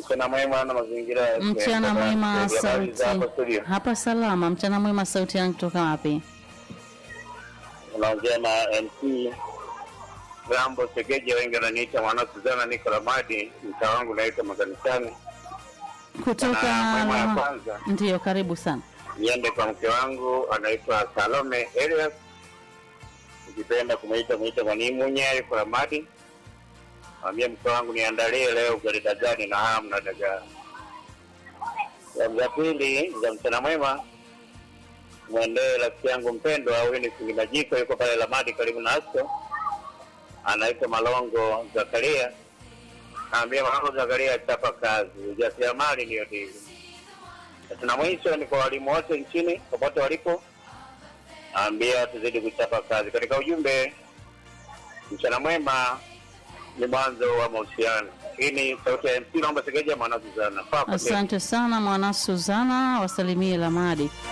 Mchana mwema na mazingira ya Mchana mwema, Habari za hapo sauti studio. hapa salama. Mchana mwema, sauti yangu kutoka wapi? Unaongea na MC Rambo Segeje, wengi wananiita mwana Suzana, niko Ramadi, mtaa wangu naitwa makanisani. Kutoka Na mwema ya kwanza ndiyo, karibu sana. niende kwa mke wangu anaitwa Salome Elias, ukipenda kumwita mwita Mwanimunye, yuko Ramadi. Mwambie mke wangu niandalie leo ugali dagani na hamu na dagaa. Ya pili za mchana mwema mwendee rafiki yangu mpendwa huyu ni Fundi Majiko, yuko pale Lamadi karibu na Asko, anaitwa Malongo Zakaria. Naambia Malongo Zakaria, chapa kazi, ujasiriamali ndiyo dili. Na mwisho ni kwa walimu wote nchini popote walipo, naambia tuzidi kuchapa kazi. Katika ujumbe, mchana mwema ni mwanzo wa mahusiano. Hii ni sauti ya MC, naomba Segeja mwana Suzana. Papa, Asante sana mwana Suzana, wasalimie Lamadi.